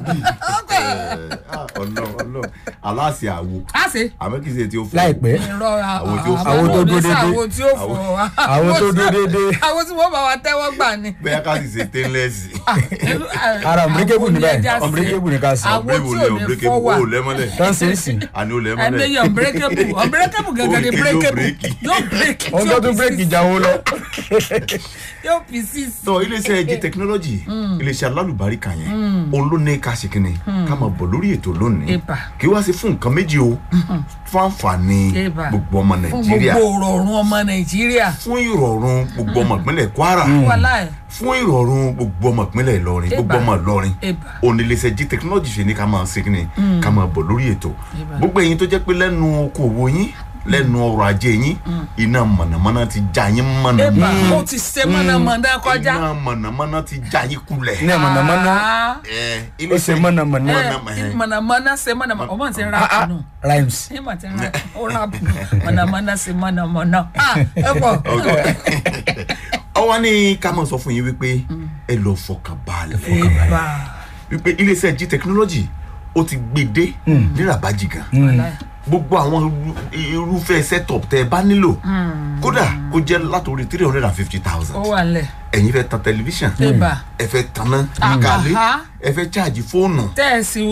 ọlọ ọlọ aláàsì àwo á ṣe àmọ́ kì í ṣe tí ó fọ láìpẹ́ irọ́ Àwọn tí ó fọ- àwọn tó dúró dédé. àwọn tí ó fọ wa àwọn tó dúró déédéé àwọn tí wọ́n bá wa tẹ́wọ́ gbà ni. bẹ́ẹ̀ ká sì ṣe stainless ara ọ̀nbírékébù ní báyìí Àwọn ọ̀nbírékébù ní ká sí Àwọn tí ọ̀bẹ̀rẹ̀wò ò lẹ ní ọ̀bẹ̀rẹ̀kẹ́bù fọwọ́. ó lẹ́mọ́lẹ̀ tán sí ń sìn àní ó ẹgbẹ́ lẹ́mọ́lẹ̀ yẹn unbreakable unbreakable gẹ́gẹ́ ni Ó ní kí ló breakable bírèkì? yóò break wọn tó tún bírèkì ìjàwó lọ yóò pieces. tọ iléeṣẹ́ jí technology iléeṣẹ́ alálùbáríkà yẹn òun ló ní ká ṣe kínní ká máa bọ̀ lórí ètò lónìí Eba. kí wá sí fún nǹkan méjì o fún àǹfààní Eba. gbogbo ọmọ fún nàìjíríà gbogbo òrọ̀rùn ọmọ nàìjíríà fún ìrọ̀rùn gbogbo ọmọ ìpínlẹ̀ kwara wàláì fún ìrọ̀rùn gbogbo ọmọ ìpínlẹ̀ ìlọrin Eba. gbogbo ọmọ ìlọrin Eba. òun ni iléeṣẹ́ jí technology ṣe ní ká máa ṣe kínní ká máa bọ̀ lórí ètò Eba. gbogbo ẹ̀yin tó jẹ́ pé lẹ́nu okòwò yín lẹ́nu ọrọ̀ ajé yín iná mọ̀nàmọ́ná ti já yín mọ̀nà eba ó ti ṣe mọ̀nàmọ́ná kọjá. iná mọ̀nàmọ́ná ti já yín kulẹ̀. ní mọ̀nàmọ́ná Ah. ẹ ó ṣe mọ̀nàmọ́ná Eh, mọ̀nàmọ́ná ṣe mọ̀nàmọ́ná ọmọ ti rà Ah, ah, nù. rhymes ṣé màá ti rà ó rà mọ̀nàmọ́ná ṣe mọ̀nàmọ́ná. Ah, ẹ pọ̀. ọwọ́ ní ká máa sọ fún yín wípé ẹ lọ fọkàn balẹ̀ fọkàn balẹ̀ eba wípé iléeṣẹ́ g technology ó ti gbé dé ní rabaji gan wàláì. gbogbo àwọn irú- irúfẹ́ setup tẹ ẹ bá nílò kódà kó jẹ́ látòrí three hundred and fifty thousand ó wà lẹ̀. ẹ̀yin fẹ́ tan tẹlifíṣàn eba ẹ fẹ́ tanná kálé Aha. ẹ fẹ́ ṣáàjì fóònù tẹ́ ẹ sì